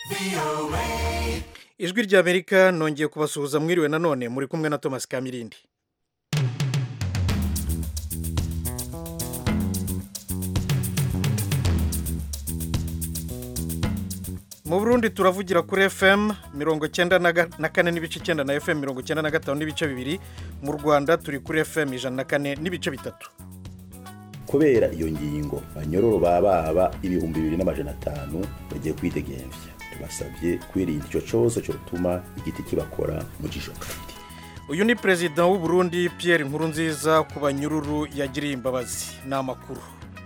ijwi ry'amerika nongeye kubasuhuza mwiriwe nanone muri kumwe na thomas kamirindi mu burundi turavugira kuri fm mirongo icyenda na kane n'ibice icyenda na fm mirongo icyenda na gatanu n'ibice bibiri mu rwanda turi kuri fm ijana na kane n'ibice bitatu kubera iyo ngingo banyororo baba ibihumbi bibiri n'amajana atanu bagiye kwidegemvya tubasabye kwirinda icyo cyose cyotuma igiti kibakora mu jisho kabiri uyu ni perezida w'u Burundi Pierre Nkurunziza ku banyururu yagiriye imbabazi ni amakuru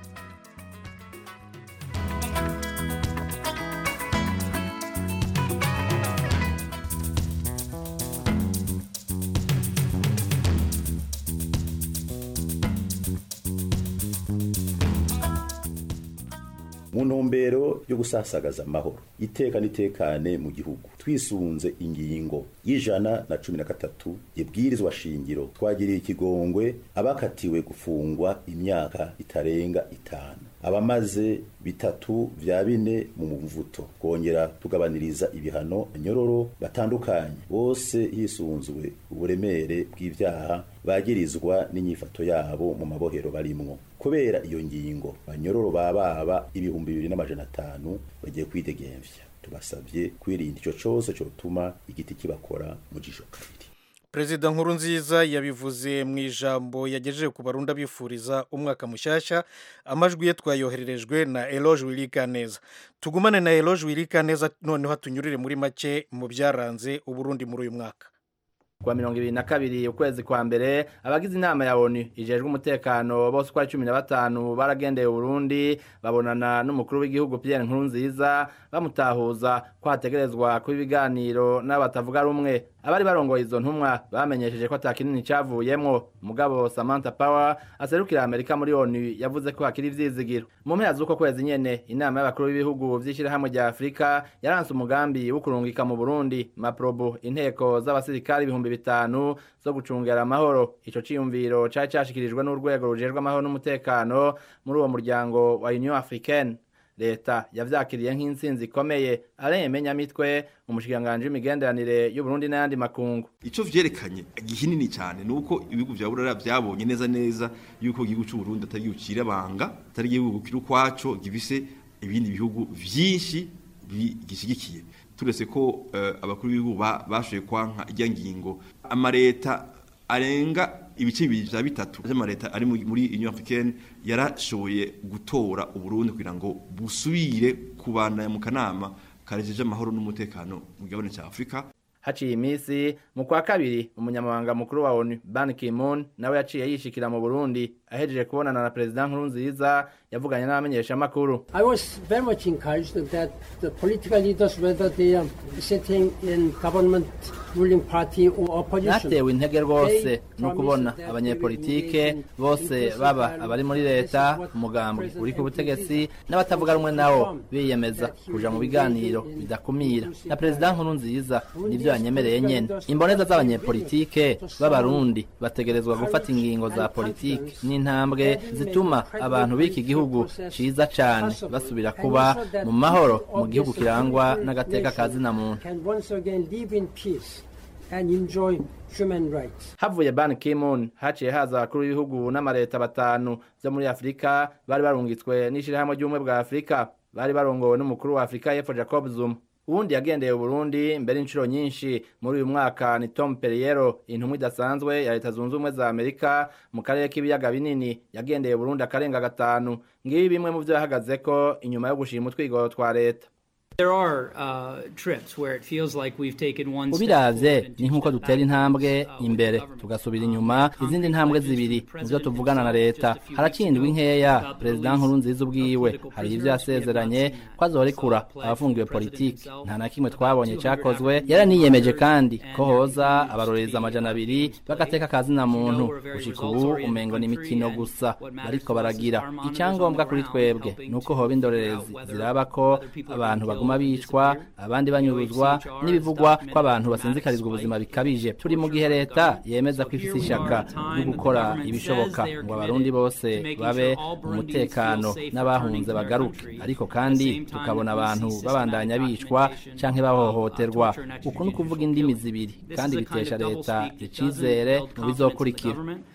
mu ntumbero yo gusasagaza amahoro iteka n'itekane mu gihugu twisunze ingingo y'ijana na cumi na gatatu ibwirizwa shingiro twagiriye ikigongwe abakatiwe gufungwa imyaka itarenga itanu abamaze bitatu vya bine mu mvuto kongera tugabaniriza ibihano nyororo batandukanye bose hisunzwe uburemere bw'ivyaha bagirizwa n'inyifato yabo mu mabohero barimwo kubera iyo ngingo banyororo bababa ibihumbi bibiri n'amajana atanu bagiye kwidegemvya tubasabye kwirinda ico cose cotuma igiti kibakora mu jisho kabiri perezida nkurunziza yabivuze mu ijambo yagejeje ku barundi abifuriza umwaka mushyashya amajwi ye twayohererejwe na eloge wirikaneza tugumane na eloge wirikaneza noneho tunyurire muri make mu byaranze uburundi muri uyu mwaka kuwa mirongo ibiri na kabiri ukwezi kwa mbere abagize inama ya onu ijejwe umutekano bose uko ari cumi na batanu baragendeye uburundi babonana n'umukuru w'igihugu pierre nkurunziza bamutahuza ko hategerezwa kuba ibiganiro n'abatavuga rumwe abari barongoye izo ntumwa bamenyesheje ko ata kinini cavuyemwo mugabo samantha power aserukira amerika muri onu yavuze ko hakiri ivyizigiro mu mpera z'uko kwezi nyene inama y'abakuru b'ibihugu vy'ishirahamwe rya afurika yaranse umugambi wo kurungika mu burundi maprobo inteko z'abasirikari ibihumbi bitanu zo gucungera amahoro ico ciyumviro cari cashikirijwe n'urwego rujejwe amahoro n'umutekano muri uwo muryango wa union africaine leta yavyakiriye nk'intsinzi ikomeye aremenya mitwe umushikiranganji w'imigenderanire y'uburundi n'ayandi makungu ico vyerekanye gihinini cyane nuko ibihugu vya burara vyabonye neza neza yuko igihugu c'uburundi atari igihugu cirabanga atari igihugu kiri ukwaco gifise ibindi bihugu vyinshi bigishigikiye turetse ko uh, abakuru b'ibihugu bashoboye kwanka irya ngingo amareta arenga ibice bibiri vya bitatu vy'amareta ari muri Union Africaine yarashoboye gutora Uburundi kugira ngo busubire kubana mu kanama karejeje amahoro n'umutekano mu gabane ca Afrika haciye iminsi mu kwa kabiri umunyamabanga mukuru wa ONU Ban Ki-moon nawe yaciye yishikira mu Burundi ahejeje kubonana na President Nkurunziza yavuganye n'abamenyesha makuru I was very much encouraged that the political leaders whether they are sitting in government ruling party or opposition natewe intege rwose no kubona abanyepolitike bose baba abari muri leta umugambi uri ku butegetsi n'abatavuga rumwe nawo biyemeza kuja mu biganiro bidakumira na President Nkurunziza nivyo yanyemereye nyene imboneza z'abanyepolitike b'abarundi bategerezwa gufata ingingo za politiki n'intambwe zituma abantu b'iki gihugu ciza cane basubira kuba mu mahoro mu gihugu kirangwa n'agateka ka zina muntu and enjoy human rights. havuye ban ki-moon haciye haza abakuru b'ibihugu n'amareta batanu vyo muri afurika bari barungitswe n'ishirahamwe ry'ubumwe bwa afurika bari barongowe n'umukuru wa afurika y'epfo jacob zuma uwundi yagendeye uburundi mbere inshuro nyinshi muri uyu mwaka ni tom perriero intumwa idasanzwe ya leta zunze ubumwe za amerika mu karere k'ibiyaga binini yagendeye uburundi akarenga gatanu ngibi bimwe mu vyo yahagazeko inyuma yo gushima utwigoro twa leta ubiravye ni nk'uko dutera intambwe imbere tugasubira inyuma izindi ntambwe zibiri nivyo tuvugana na leta harakindwa inkeya perezida nkurunziza ubwiwe hari ivyo yasezeranye ko azorekura abafungiwe politiki nta na kimwe twabonye cakozwe yaraniyemeje kandi ko hoza abarorereza amajana abiri bagateka kazina muntu gushika ubu umengo ni imikino gusa bariko baragira icyangombwa kuri twebwe ni uko hoba indorerezi ziraba ko abantu baguma baguma bicwa abandi banyuruzwa n'ibivugwa ko abantu basinzikarizwa ubuzima bikabije turi mu gihe leta yemeza ko ifise ishaka ryo gukora ibishoboka ngo abarundi bose babe mu mutekano n'abahunze bagaruke ariko kandi tukabona abantu babandanya bicwa canke bahohoterwa uku ni ukuvuga indimi zibiri kandi bitesha leta icizere mu bizokurikira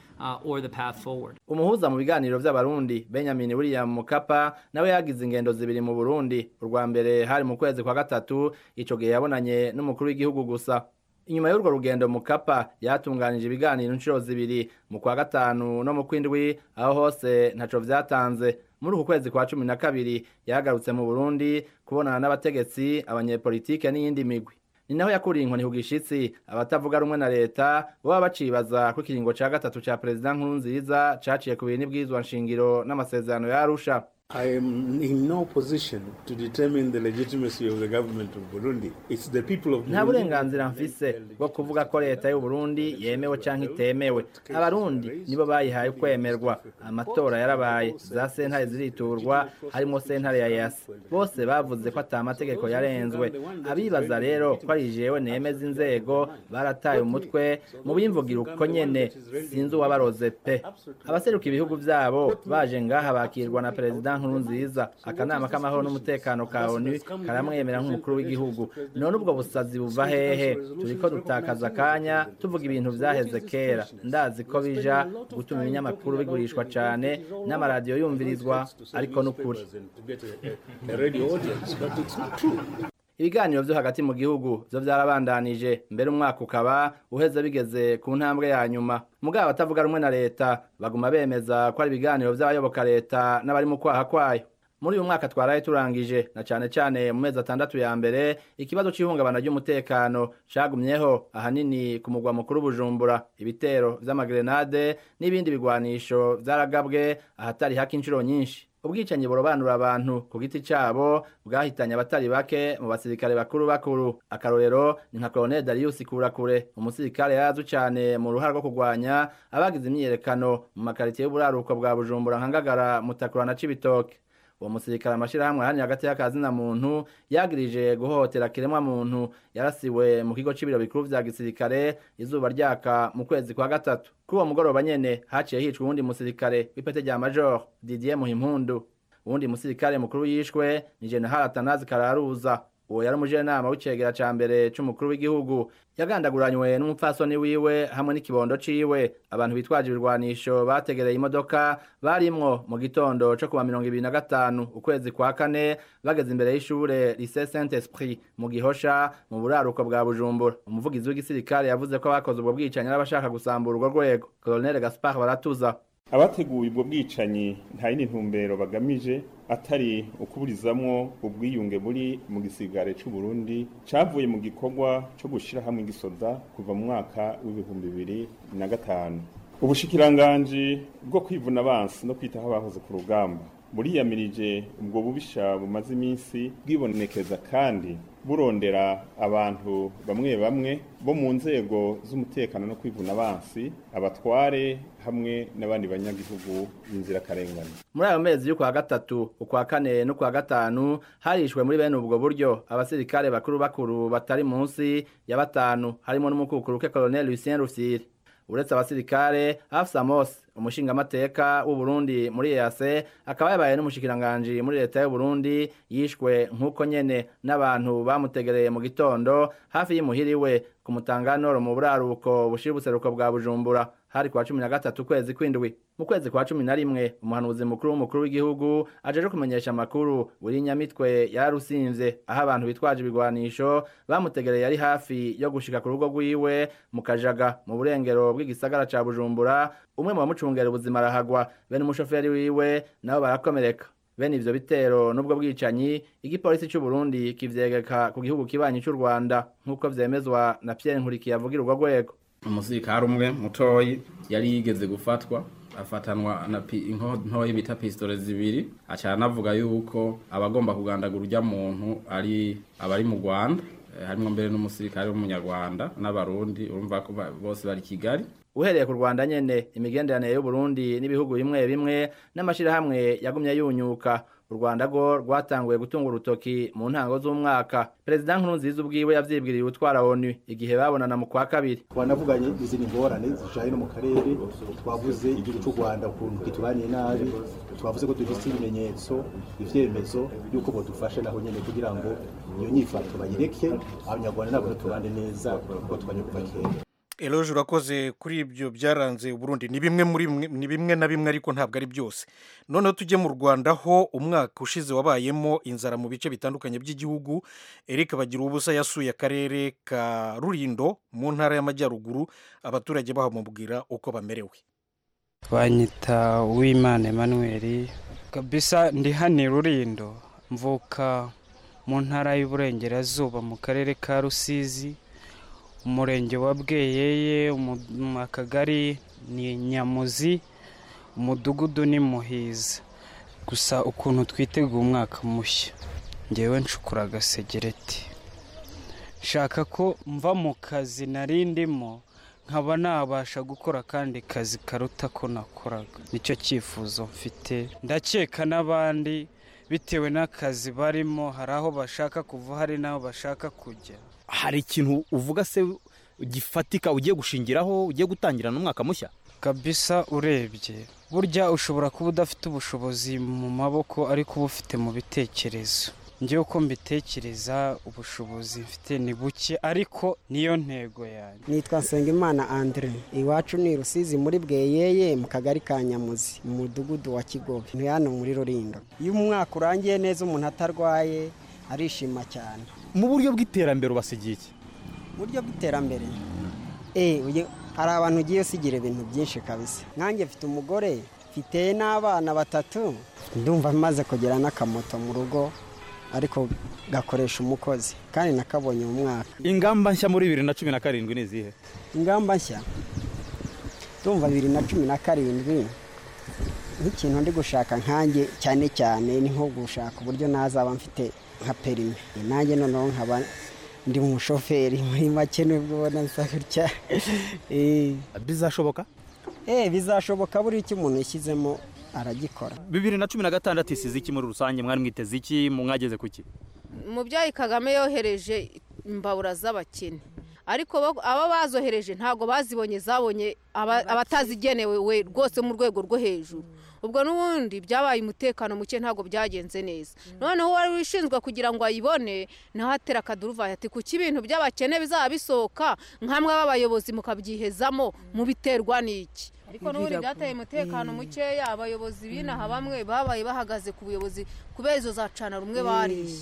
umuhuza mu biganiro vy'abarundi benjamin william mukapa nawe yagize ingendo zibiri mu burundi urwa mbere hari mu kwezi kwa gatatu ico gihe yabonanye n'umukuru w'igihugu gusa inyuma y'urwo rugendo mukapa yatunganije ibiganiro inshuro zibiri mu kwa gatanu no mu kwindwi aho hose ntaco vyatanze muri uku kwezi kwa cumi na kabiri yagarutse mu burundi kubonana n'abategetsi abanyepolitike n'iyindi migwi ni naho yakuriye inkoni ku gishitsi abatavuga rumwe na leta baba bacibaza ko ikiringo ca gatatu ca perezida nkurunziza caciye ku bintu n'ibwirizwa nshingiro n'amasezerano ya arusha I am in no position to determine the legitimacy of the government of Burundi. It's the people of nta Burundi. burenganzira mfise bwo kuvuga ko leta y'u Burundi yemewe canke itemewe abarundi nibo bayihaye kwemerwa amatora yarabaye za sentare ziriturwa harimo sentare ya yasi bose bavuze ko ata mategeko yarenzwe abibaza rero ko ari jewe nemeza inzego barataye umutwe mu bimvugira uko nyene sinzi uwabaroze pe abaseruka ibihugu vyabo baje ngaha bakirwa na perezida nkurunziza akanama k'amahoro n'umutekano ka onu karamwemera nk'umukuru w'igihugu none ubwo busazi buva hehe turiko dutakaza akanya tuvuga ibintu vyaheze kera ndazi ko bija gutuma ibinyamakuru bigurishwa cane n'amaradiyo yumvirizwa ariko n'ukuri To get a, a radio audience, but it's not true. ibiganiro vyo hagati mu gihugu vyo vyarabandanije mbere umwaka ukaba uheze bigeze ku ntambwe ya nyuma mugabo abatavuga rumwe na leta baguma bemeza ko ari ibiganiro vy'abayoboka leta n'abari mu kwaha kwayo muri uyu mwaka twaraye turangije na cane cane mu mezi atandatu ya mbere ikibazo c'ihungabana ry'umutekano cagumyeho ahanini ku mugwa mukuru bujumbura ibitero vy'amagrenade n'ibindi bigwanisho vyaragabwe ahatari haka inshuro nyinshi ubwicanyi burobanura abantu ku giti cabo bwahitanye abatari bake mu basirikare bakuru bakuru akarorero ni nka colonel darius kurakure umusirikare yarazwi cane mu ruhara rwo kurwanya abagize imyiyerekano mu makaritiye y'uburaruko bwa bujumbura nka ngagara mutakura na cibitoke uwo musirikare amashirahamwe ahanini hagati y'akazina muntu yagirije guhohotera kiremwa muntu yarasiwe mu kigo c'ibiro bikuru vya gisirikare izuba ryaka mu kwezi kwa gatatu kuri uwo mugoroba nyene haciye hicwa uwundi musirikare w'ipete rya major didier muhimpundu uwundi musirikare mukuru yishwe ni general atanazi kararuza uwo yari umujenama w'icegera ca mbere c'umukuru w'igihugu yagandaguranywe n'umupfasoni wiwe hamwe n'ikibondo ciwe abantu bitwaje ibirwanisho bategereye imodoka barimwo mu gitondo co kuwa mirongo ibiri na gatanu ukwezi kwa kane bageze imbere y'ishure lycée saint esprit mu gihosha mu buraruko bwa bujumbura umuvugizi w'igisirikare yavuze ko abakoze ubwo bwicanyi ari abashaka gusambura urwo rwego colonel gaspar baratuza abateguye ubwo bwicanyi nta yindi ntumbero bagamije atari ukuburizamwo ubwiyunge buri mu gisigare c'u Burundi cavuye mu gikorwa co gushira hamwe igisoda kuva mu mwaka w'ibihumbi bibiri na gatanu ubushikiranganji bwo kwivuna abansi no kwitaho abahoze ku rugamba buriyamirije ubwo bubisha bumaze iminsi bwibonekeza kandi burondera abantu bamwe bamwe bo mu nzego z'umutekano no kwivuna abansi abatware hamwe n'abandi banyagihugu b'inzirakarengane muri ayo mezi y'ukwa gatatu ukwa kane n'ukwa gatanu harishwe muri bene ubwo buryo abasirikare bakuru bakuru batari munsi ya batanu harimo n'umukukuruke colonel Lucien Rufyiri uretse abasirikare Hafsa Mose umushingamateka w'u Burundi muri EAC akaba yabaye n'umushikiranganji muri leta y'u Burundi yishwe nk'uko nyene n'abantu bamutegereye mu gitondo hafi y'imuhiriwe ku mutanganoro mu buraruko bushira ubuseruko bwa Bujumbura hari kwa cumi na gatatu kwezi kwindwi mu kwezi kwa cumi na rimwe umuhanuzi mukuru w'umukuru w'igihugu ajeje kumenyesha amakuru buri nyamitwe yarusinvye aho abantu bitwaje ibigwanisho bamutegereye yari hafi yo gushika ku rugo rwiwe mu kajaga mu burengero bw'igisagara ca bujumbura umwe mu bamucungera ubuzima arahagwa bene umushoferi wiwe nabo barakomereka bene ivyo bitero n'ubwo bwicanyi igipolisi c'u Burundi kivyegeka ku gihugu kibanyi c'u Rwanda nk'uko vyemezwa na Pierre Nkurikiye avugira urwo rwego umusirikare umwe mutoyi yari yigeze gufatwa afatanwa na pi- inko ntoyi bita pistole zibiri aca anavuga yuko abagomba kugandagura urya muntu ari abari mu Rwanda eh, harimwo mbere n'umusirikare w'umunyarwanda n'abarundi urumva ko ba- bose bari Kigali uhereye ku Rwanda nyene imigenderanire y'u Burundi n'ibihugu bimwe bimwe n'amashirahamwe yagumye yunyuka u rwanda rwo rwatanguye gutunga urutoki mu ntango z'umwaka perezida nkurunziza ubwiwe yavyibwiriye utwara onu igihe babonana mu kwa kabiri twanavuganye izindi ngorane zijaye no mu karere twavuze igihugu cy'u rwanda ukuntu kitubaniye nabi twavuze ko dufite ibimenyetso ivyemezo y'uko bodufashe naho nyene kugira ngo iyo nyifato bayireke abanyarwanda nabo tubane neza kuko twanye kuva kera eloge urakoze kuri ibyo byaranze uburundi ni bimwe muri ni bimwe na bimwe ariko ntabwo ari byose noneho tujye mu rwanda ho umwaka ushize wabayemo inzara mu bice bitandukanye by'igihugu eric bagira ubusa yasuye akarere ka rurindo mu ntara y'amajyaruguru abaturage bahamubwira uko bamerewe twanyita uwimana emmanuel kabisa ndi hano i rurindo mvuka mu ntara y'uburengerazuba mu karere ka rusizi umurenge wa bweyeye akagari ni nyamuzi umudugudu ni muhiza gusa ukuntu twiteguye umwaka mushya ngewe nshukura agasegereti nshaka ko mva mu kazi nari ndimo nkaba nabasha gukora akandi kazi karuta ko nakoraga nicyo cyifuzo mfite ndakeka n'abandi bitewe n'akazi barimo hari aho bashaka kuva hari n'aho bashaka kujya hari ikintu uvuga se gifatika ugiye gushingiraho ugiye gutangira n'umwaka mushya kabisa urebye burya ushobora kuba udafite ubushobozi mu maboko ariko uba ufite mu bitekerezo njyewe uko mbitekereza ubushobozi mfite ni buke ariko niyo ntego yanjye nitwa nsengimana andre iwacu ni rusizi muri bweyeye mu kagari ka nyamuzi mu mudugudu wa kigobe ni hano muri rurindo iyo umwaka urangiye neza umuntu atarwaye arishima cyane mu buryo bw'iterambere ubasigiye iki buryo bw'iterambere hari abantu ugiye usigira ibintu byinshi kabisa nkanjye mfite umugore mfite n'abana batatu ndumva maze kugera n'akamoto mu rugo ariko gakoresha umukozi kandi nakabonye mu mwaka ingamba nshya muri bibiri na cumi na karindwi ni izihe ingamba nshya ndumva bibiri na cumi na karindwi nk'ikintu ndi gushaka nkanjye cyane cyane ni nko gushaka uburyo nazaba mfite nka perime nanjye noneho nkaba ndi umushoferi muri make nubwo ubona nsa gutya bizashoboka eh bizashoboka buri icyo umuntu yashyizemo aragikora bibiri na cumi na gatandatu isize iki muri rusange mwari mwiteze iki mwageze ku ki umubyeyi kagame yohereje imbabura z'abakene ariko aba bazohereje ntabwo bazibonye zabonye abatazigenewe we rwose mu rwego rwo hejuru ubwo n'ubundi byabaye umutekano muke ntabwo byagenze neza noneho uwari wishinzwe kugira ngo ayibone naho atera akaduruvayi ati kuki ibintu by'abakene bizaba bisohoka nk'amwe b'abayobozi mukabyihezamo mubiterwa n'iki ariko n'ubundi byateye umutekano mukeya abayobozi b'inaha bamwe babaye bahagaze ku buyobozi kubera izo zacana rumwe bariye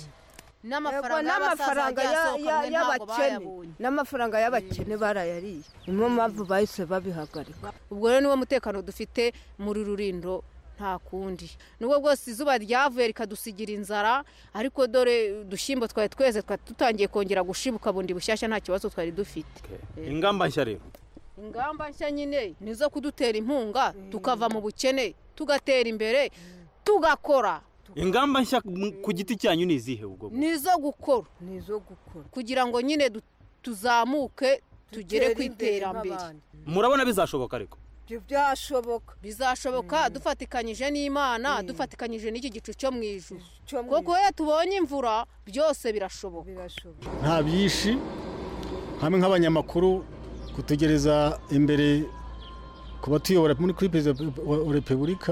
n'amafaranga y'abakene n'amafaranga y'abakene barayariye niyo mpamvu bahise babihagarika ubwo rero niwo mutekano dufite muri rurindo nta kundi nubwo bwose izuba ryavuye rikadusigira inzara ariko dore udushyimbo twari tweze twari dutangiye kongera gushibuka bundi bushyashya nta kibazo twari dufite ingamba nshya rero ingamba nshya nyine ni izo kudutera inkunga tukava mu bukene tugatera imbere tugakora ingamba nshya ku giti cyanyu ni izihe ubwo ni izo gukora ni izo gukora kugira ngo nyine tuzamuke tugere ku iterambere murabona bizashoboka ariko byashoboka bizashoboka dufatikanyije n'imana dufatikanyije n'iki gicu cyo mu ijuru kuko iyo tubonye imvura byose birashoboka nta byinshi hamwe nk'abanyamakuru kutegereza imbere ku batuyobora muri kuri perezida wa repubulika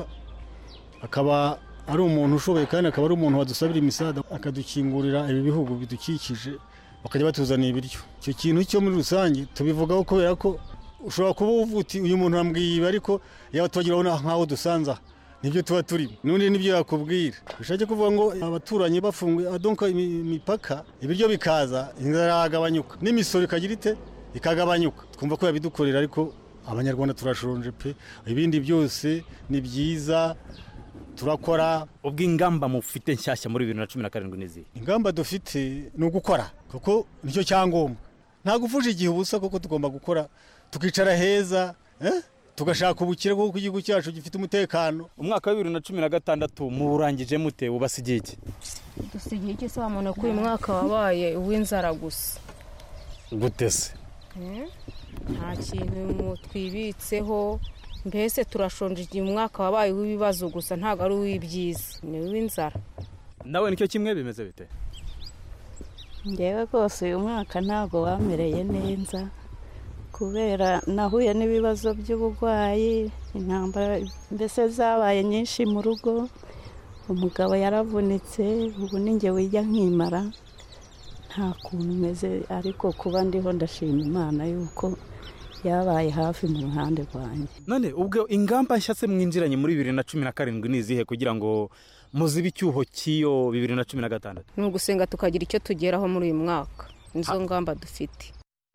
akaba ari umuntu ushoboye kandi akaba ari umuntu wadusabira imisada akadukingurira ibi bihugu bidukikije bakajya batuzanira ibiryo icyo kintu cyo muri rusange tubivugaho kubera ko ushobora kuba uvuga uti uyu muntu wambwiye ibi ariko yaba tubagira nk'aho dusanze aha nibyo tuba turimo n'undi nibyo yakubwira bishake kuvuga ngo abaturanyi bafunguye adonka imipaka ibiryo bikaza inzara yagabanyuka n'imisoro ikagira ite ikagabanyuka twumva ko yabidukorera ariko abanyarwanda turashonje pe ibindi byose ni byiza turakora ubwo ingamba mufite nshyashya muri bibiri na cumi na karindwi n'izihe ingamba dufite ni ugukora kuko nicyo cyangombwa nta gufusha igihe ubusa kuko tugomba gukora tukicara heza tugashaka ubukire kuko igihugu cyacu gifite umutekano umwaka wa bibiri na cumi na gatandatu muwurangije mute ubasigiye iki dusigiye iki sobanura ko uyu mwaka wabaye uw'inzara gusa gute se nta kintu twibitseho mbese turashonje igihe umwaka wabaye w'ibibazo gusa ntabwo ari uw'ibyiza ni uw'inzara nawe nicyo kimwe bimeze bite ngewe rwose uyu mwaka ntabwo wamereye neza kubera nahuye n'ibibazo by'uburwayi intambara mbese zabaye nyinshi mu rugo umugabo yaravunitse ubu ninjye wijya nkimara nta kuntu umeze ariko kuba ndiho ndashima imana yuko yabaye hafi mu ruhande rwanjye none ubwo ingamba nshya se mwinjiranye muri bibiri na cumi na karindwi ni izihe kugira ngo muzibe icyuho cy'iyo bibiri na cumi na gatandatu ni ugusenga tukagira icyo tugeraho muri uyu mwaka nizo ngamba dufite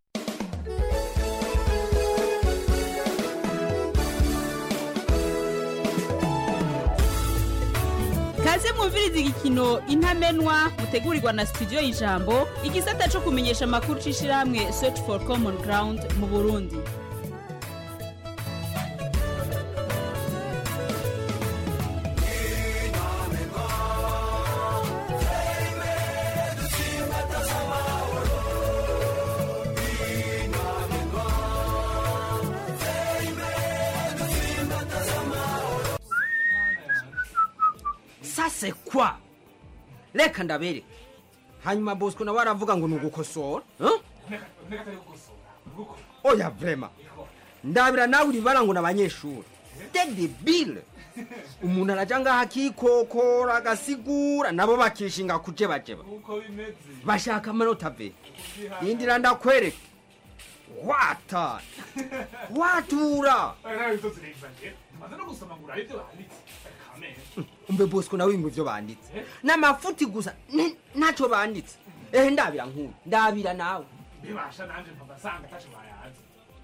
kaze mwumviriza igikino intamenwa mutegurirwa na studio y'ijambo igisata cyo kumenyesha amakuru c'ishirahamwe search for common ground mu burundi sase kwa reka ndabere hanyuma bosco nawe aravuga ngo ni ugukosora eh? oya vrema ndabira nawe uribara ngo ni abanyeshuri dedebile umuntu araja ngaho akikokora agasigura nabo bakishinga kujebajeba bashaka amanota ve yindira ndakwereka wata watura umbe bosco nawe ngo ivyo banditse n'amafuti gusa ni- ntaco banditse ehe ndabira nkuru ndabira nawe bibasha nanje mpabasanga ataco bayazi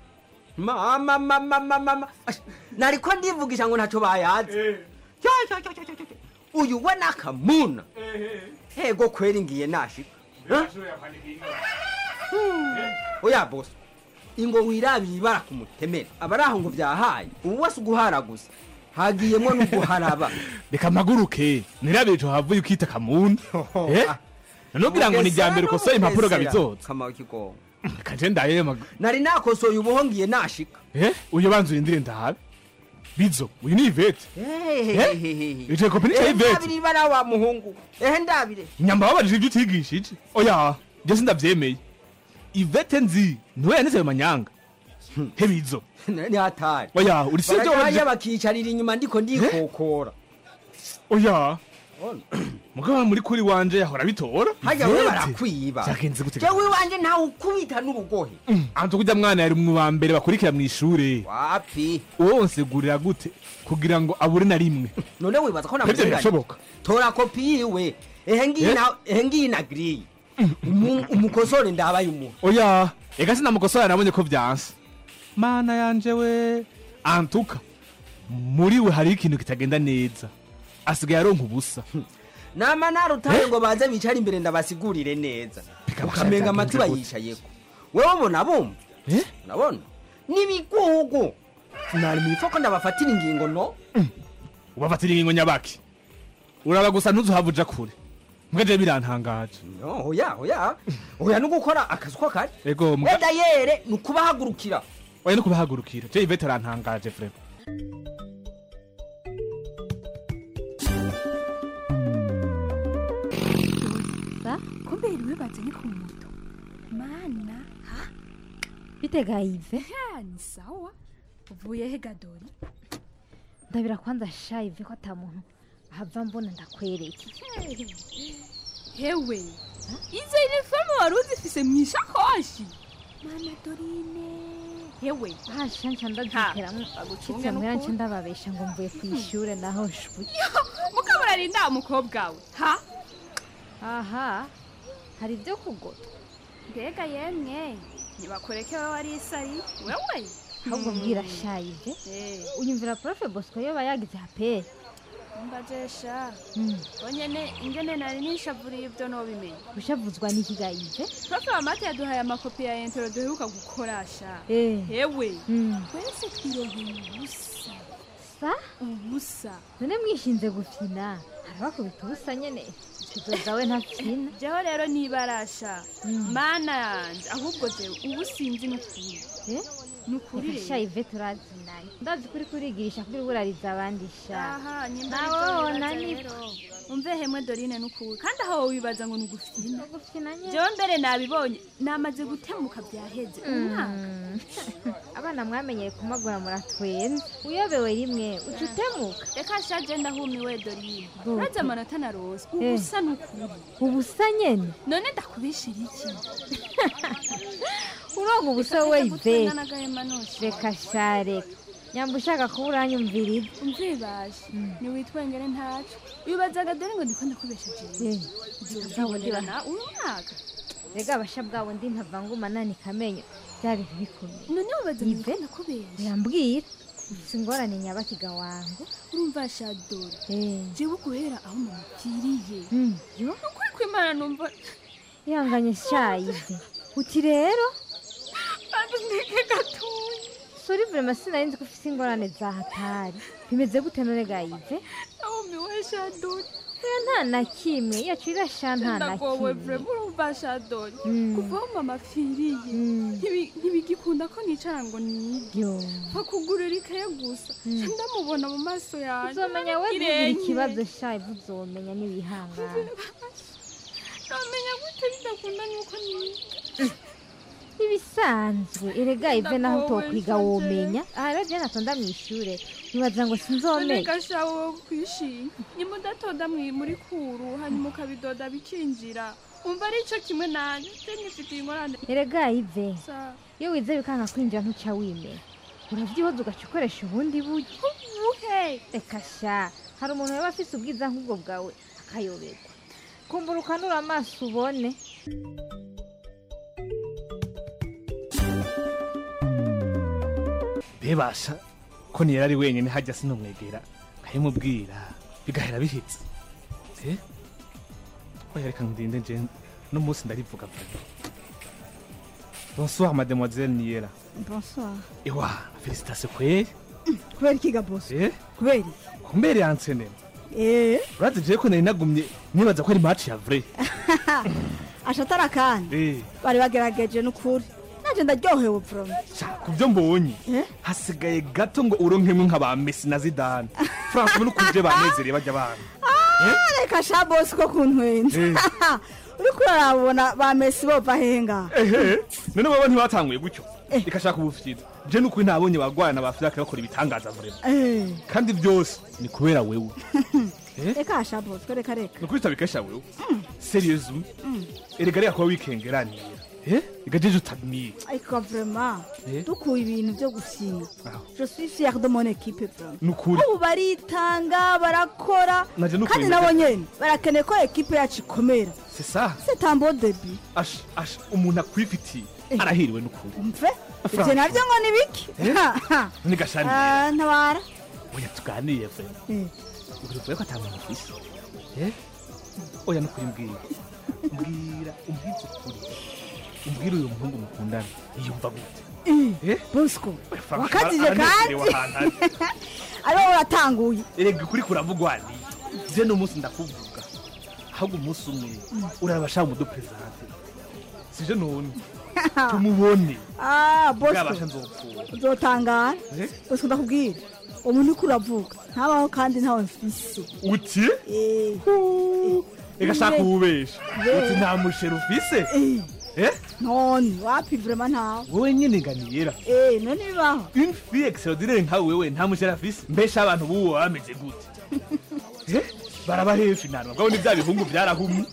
mama mama mama Ash, nariko ndivugisha ngo ntaco bayazi Yo, yo, yo, yo, yo, yo. uyu we nakamuna ego kweri ngiye nashika birashoboye kwandika inka oya bosi ingo wirabira ibara ku mutemere aba ari aho ngo byahaye ubu wese uguhara gusa hagiyemo n'uguharaba reka mpaguruke nirabire ico havuye ukita kamuni Eh? nanubwira ngo ni irya mbere ukosoye impapuro gabizoza kama kigongo kanje ndaye mag- nari nakosoye ubuho ngiye nashika Eh? uyu banza urindire ndabe bizo uyu ni ivete Wicaye kopi nicaye ivete ndabire ibara wa muhungu ehe ndabire nyamba babajije ibyo utigishije oya byo sindavyemeye ivete nzi niwe yaneze ayo manyanga he bizo ni hatari oya uri sivyo barajya wabajije bakicarira inyuma ndiko ndikokora oya mugabo muri kuri wanje yahora bitora hajya we Ivete. barakwiba Vyagenze gute jewe iwanje ntawe ukubita n'urugohe anze kujya mwana yari mu ba mbere bakurikira mu ishure wapi wose gurira gute kugira ngo abure na rimwe none wibaza ko Ivyo namuzinganye birashoboka tora kopi yiwe ehe ngiyi Eh? na- ehe ngiyi na giriyi Umu- umukosore ndabaye umuha oya ega sinamukosora nabonye ko vyanse mana yanje we antuka muri we hari ikintu kitagenda neza asigaye aronka ubusa nama narutaye ngo baze bicare imbere ndabasigurire neza ukamenga amatwi bayicayeko wewe ubona bumva nabona n'ibigugu nari mu ifoko ndabafatira ingingo no ubafatira ingingo nyabaki uraba gusa ntuzuhavuja kure mweje birantangaje no oya oya oya no gukora akazi ko kari ego mga- wenda yere ni ukubahagurukira oya no kubahagurukira je ivete arantangaje frema ba kumbe iriwe bazanye ku moto mana ha bitega ive ha ni sawa uvuye he gadori ndabira kwanza sha ive ko ata muntu ahava mbona ndakwereke hewe izo inifomu wari uzifise mu ishakoshi mana dorine hewe hasha nca ndaziteramo agucunge kitse mbera nca n'ukuri. ndababesha ngo mvuye ku ishure naho shwi mukabura rinda umukobwa we ha aha hari ibyo kugota mbega yemwe ntibakureke wowe wari isari wewe ahubwo mbwira sha ive uyumvira profe bosco yoba yagize haperi mbajesha bonyene ingene nari nishavuriye ibyo nobimenya ushavuzwa n'ikiga ive profe wa mate yaduhaye amakopi ya entero duheruka gukorasha Eh. hewe Mm. twese twiroheye ubusa sa ubusa none mwishinze gufina harabakubita ubusa nyene tuzoza we ntafina jewe rero nibarasha mana yanje ahubwo jewe ubu sinzi n'ukuri nukuri reka sha ive turazinanye ndazi kuri kurigirisha kuri burariza abandi sha aha nyimba nawe aribyo wona nibaza niko rero. umve hemwe dorine n'ukuri kandi aho wibaza ngo nugufina gufina nyene jewe mbere nabibonye namaze gutemuka byaheze umwaka abana mwamenyeye kumagura muratwenza uyobewe rimwe uca utemuka reka sha je ndahumiwe dorine Bwoko. urazi amanota narose Eh. ubusa n'ukuri ubusa nyene none ndakubishira iki uronka ubusa we ive gutwenga n'agahema nosha reka sha reka nyamba ushaka kuba uranyumviriza umvibashe niwitwengere ntaco wibazaga dore ngo ndiko ndakubesha jewe Nzabonera na uyu mwaka rega abasha bwabo ndi ntavanguma nani kamenyo bya bintu bikomeye none wibaza ngo Ive? ndiko ndakubesha yambwira ufise ingorane nyabakiga wangu urumva shadora jewe guhera aho mumupfiriye yo ukuri kwimana numva ihanganye sha ive uti rero banza ndeke gatuye sori vrema sinari nzi ko ufise ingorane za hatari bimeze gute none ga ive nahumiwe shadora oya nta na kimwe yacu irasha nta na ndagowe kimwe vrema urumva shadora Mm. kuva aho mama apfiriye ntibi- ntibigikunda ko nicara ngo nige yo bakugurira ikaye gusa Mm. ndamubona mu maso yanjye uzomenya we Irenge. ntugira ikibazo sha ive uzomenya n'ibihangane namenya gute bidakunda nuko niga ibisanzwe erega ive naho Ndagowe utokwiga nshaje. womenya aha rero je natonda mw'ishure wibaza ngo sinzomenya none gashawe wo kwishima nimudatonda mwi- muri kuru hanyuma ukabidoda bikinjira umva ari cyo kimwe nanjye je nifitiye ingorane erega ive Sa- iyo wize bikanga kwinjira ntuca wimenya uravyihoza ugaca ukoresha ubundi buryo buhe reka sha hari umuntu yaba afise ubwiza nk'ubwo bwawe akayoberwa kumbura ukanura amaso ubone bebasha ko niyera ari wenyine hajya sinumwegera nkayimubwira bigahera bihitse eh oya reka ndinde nje no munsi ndarivuga vuba bonsoir mademoiselle niyera bonsoir ewa félicitations kweri kubera ikiga bosi eh kubera iki kumbere yansenera eh urazi jewe ko nari nagumye nibaza ko ari match ya vrai ashatara kandi eh bari bagerageje n'ukuri naje ndaryohewe from kubyo mbonye hasigaye gato ngo uronkemwe nk'aba Messi na Zidane France muri kuje banezereye bajya bana Ah, reka sha bosi ko kuntwenza Eh. uriko urarabona ba mesi bova henga ehe none baba ntibatanguye gutyo ikashaka ubufyiza je nukuri nabonye bagwana ba Afrika bakora ibitangaza vrema Eh, kandi byose ni kubera wewe reka sha bosi ko reka reka nukuri tabikesha wewe seriously erega reka kuba wikengeranira eh igajeje utadmiye ariko vraiment Eh? dukuye ibintu byo gusinya Aho. je suis fier de mon équipe vraiment nukuri ubu baritanga barakora Naje nukuri kandi ndaje- nabo nyene barakeneye ko ekipe yacu ikomera c'est ça c'est un beau début ash ash umuntu akwifitiye arahiriwe nukuri mve ivyo Franchement. navyo ngo ni biki Eh? ni gashani Ah, ntabara oya tuganiriye vrema Eh. urivuye ko atamuntu ufise eh oya nukuri mbwira mbwira umbwize ukuri umbwira uyu muhungu mukundana yiyumva gute Eh, bosco Franchement, wakatije aranezerewe kandi ahantu ari. ariwo uratanguye erega ukuri kuravugwa ni je n'umunsi ndakuvuga ahubwo umunsi umwe urabashaka umudupresente sije none tumubone Ah, bosco bwabasha nzopfura uzotangara Eh? bosco ndakubwira umuntu uriko uravuga ntabaho kandi ntawe mfise uti Eh. reka shaka ububesha Eh. uti nta musheri ufise eh none wapi vrema ntawe wowe nyine nganiyera Eh, none bibaho une fille extraordinaire nka wewe nta musheri afise mbesha abantu buwo bameze gute Eh? baraba hefi nana bwabo ni bya bihungu byarahumye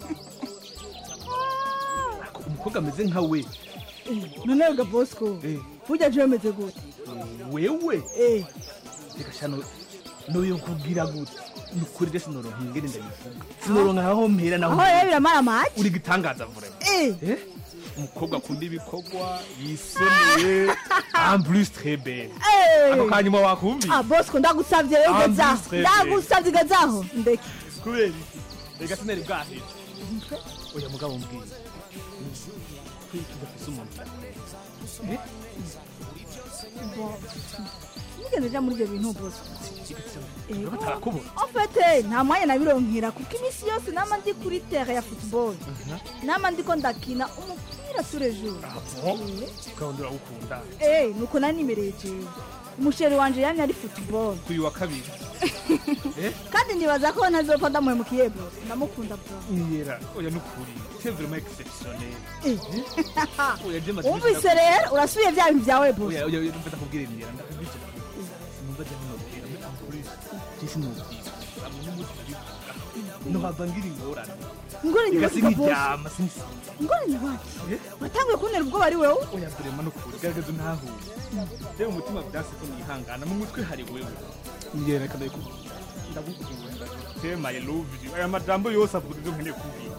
Ariko umukobwa ameze nka we Eh, none wega bosco burya je bimeze gute wewe Eh. reka shano noyo kubwira gute nukuri de sinoronka ingene ndabivuga sinoronka aho mpera naho aho rero biramara amaci uri gitangaza vrema Eh. Eh? umukobwa akunda ibikorwa yisoneye en plus très belle Eh. ako kanyuma wakumvise Ah, bosco ndagusavye rero Ah, ugezaho mbese, ndagusavye ugezaho ndeke kubera iki reka sinari bwahera oya mugabo mbwira kwiki udafise umuntu Eh? Bo- nigeze nja muri ibyo bintu bose Uraba atarakubona ofete nta mwanya nabironkera kuko iminsi yose nama ndi kuri tere ya football nama ndiko ndakina umupira turejuru ukabona urawukunda Eh, nuko nanimereye jewe umusheri wanje yamye ari football uyu wa kabiri Eh? kandi nibaza ko ntazopfa ndamuhemukiye bro ndamukunda bro niyera oya nukuri c'est vraiment exceptionnel oya je maze wumvise rero urasubiye vya bintu vyawe bro oya oya oya numva ndakubwira niyera ndakubwira numva je nobwira muri ampuri jisi nobwira amwe n'umuti bivuga nohava ngira ingorane Ingorane igasiga wakiga boss. iryama sinisi ngorane waki watanguye kuntera ubwoba ari wewe oya vrema nukuri garagaza untahure reba umutima vyase ko nihangana mu mutwe hari wewe niyera kandi ndagukunda tema i love you aya majambo yose avuga ivyo nkeneye kubwira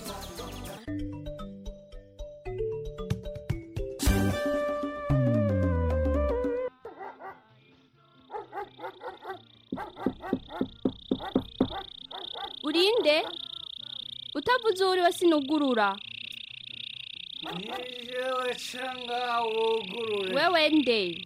urinde utavuze uwo uri we sinugurura nijewe canga wugurure wewe nde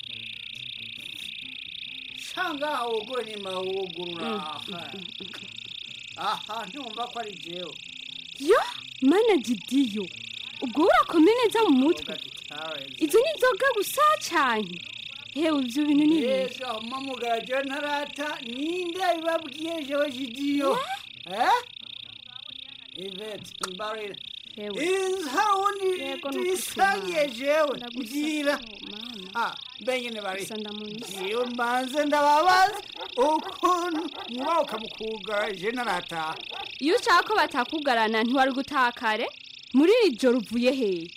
canga wugure nyuma wugurura aha aha ntumva ko ari jewe yo mana gidiyo ubwo urakome neza mu mutwe izo ni inzoga gusa cyane hewe ibyo bintu ni ibiki yega mamugara jewe ntarata ninde bibabwiye jewe jidiyo eh ivete mbarira izi hari uwundi tuyisangiye jewe mbwira ah benyene bari jewe mbanze ndababaza ukuntu muba ukamukugara je ntarataha iyo ushaka ko batakugarana ntiwari gutaha kare muri iri joro uvuye hehe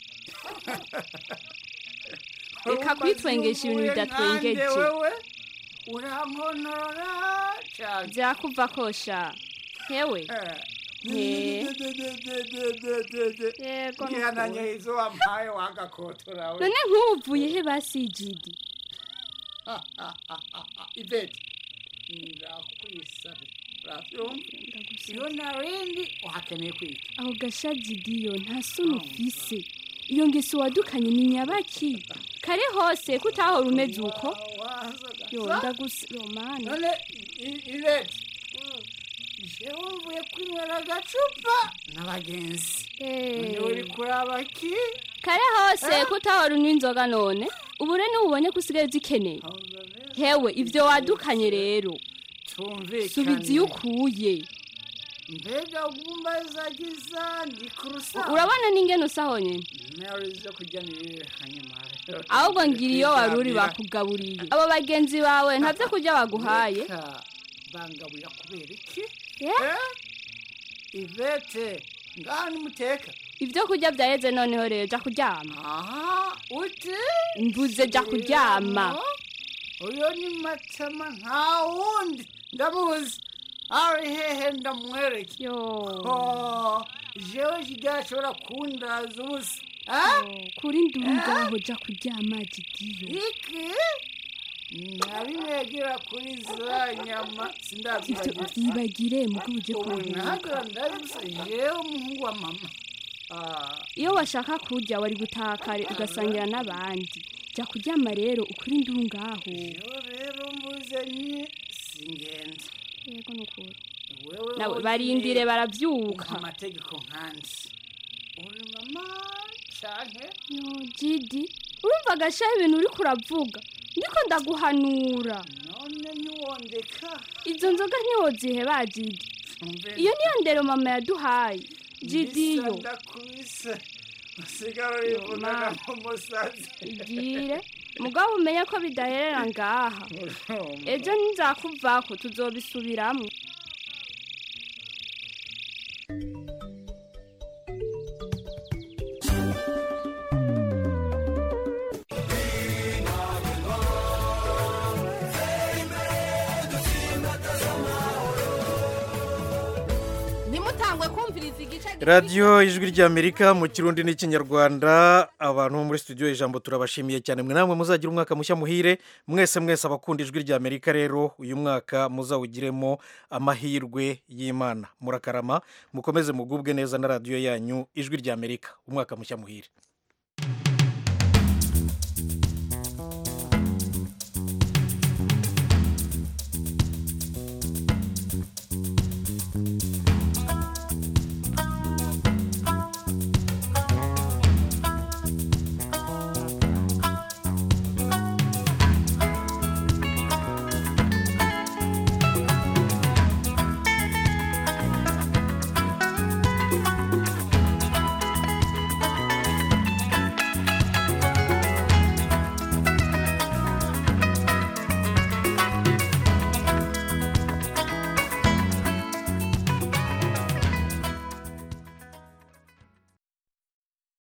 reka kwitwengesha ibintu bidatwengeje wewe urankonora cyane byakuva kosha hewe He. Yego, ni ngihananye ukuri. izo wampaye wagakotora we none nk'uvuye he basijidi ivete ndakwisabye urabyumva iyo narindi uhakeneye kwiga aho gashajidiyo nta soni ufise iyo ngeso wadukanye ni nyabaki kare hose kutahora umeze uko yo ndagusa yo mana none I- ivete jewe mvuye kwinywera agacupa n'abagenzi none uri kuraba ki kare hose kutahora unywa inzoga none ubu rero ntubonye ko usigaye uzikeneye hewe ibyo wadukanye rero tumvikane subiza iyo ukuye mbega gumbazagiza ndi ku rusaha urabona n'ingene usaho nyine mary zo kujya nirire hanyuma ahubwo ngira iyo wari uri bakugaburiye abo bagenzi bawe nta byo kurya baguhaye bangaburira kubera iki Eh? ivete ngaha nimuteka ibyo kurya byaheze noneho rero jya kuryama aha uti mvuze jya kuryama uyo ni matama nta wundi ndamuzi ari hehe ndamwereke yo jewe kidashobora kundaza ubusa kuri nduru ngaho jya kuryama gidiyo iki nabimwegera kuri za nyama ibyo sindazibagira byibagire mugo uje ubu kuruhuka ntagira ndabibusa jewe umuhungu wa mama Ah, iyo washaka kurya wari gutaha kare ugasangira n'abandi jya kuryama rero ukuri nduru ngaho yo rero mvuze ni singenda yego ni ukuri wewe nawe wogiye barindire barabyuka umpa amategeko nkandi uri mama canke yo jidi urumva agashaho ibintu uri kuravuga ndiko ndaguhanura none ntiwondeka izo nzoga ntiwoziheba jidi Umve iyo niyo ndero mama yaduhaye jidiyo mbisa ndakubise usigara urivunana nk'umusazi igire mugabo umenye ko bidaherera ngaha ejo nzakuvako tuzobisubiramo ntimutangwe kumviriza igice radiyo ijwi ry'amerika mu kirundi n'ikinyarwanda abantu bo muri studio ijambo turabashimiye cyane mwe namwe muzagira umwaka mushya muhire mwese mwese abakunda ijwi ry'amerika rero uyu mwaka muzawugiremo amahirwe y'imana murakarama mukomeze mugubwe neza na radiyo yanyu ijwi ry'amerika umwaka mushya muhire